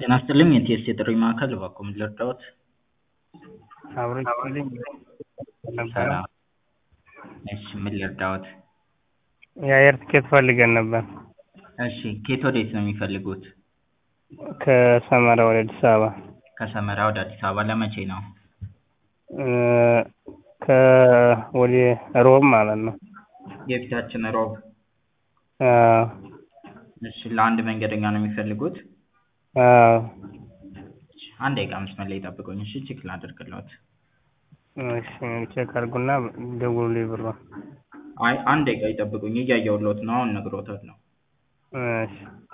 ጤና ይስጥልኝ የቲኤስሲ የጥሪ ማዕከል እባክዎ ምን ልርዳዎት? አብሮ ይስጥልኝ ነበረ ሰላም እሺ ምን ልርዳዎት? የአየር ትኬት ፈልገን ነበር እሺ ከየት ወዴት ነው የሚፈልጉት? ከሰመራ ወደ አዲስ አበባ ከሰመራ ወደ አዲስ አበባ ለመቼ ነው? ከወደ ሮብ ማለት ነው የፊታችን ሮብ አዎ እሺ ለአንድ መንገደኛ ነው የሚፈልጉት? አዎ እሺ አንድ ደቂቃ መስመር ላይ ይጠብቁኝ እሺ ቼክ ላድርግልዎት እሺ ቼክ አድርጉና ደውሉልኝ ብሩን አይ አንድ ደቂቃ ይጠብቁኝ እያየሁልዎት ነው አሁን እነግርዎታለሁ እሺ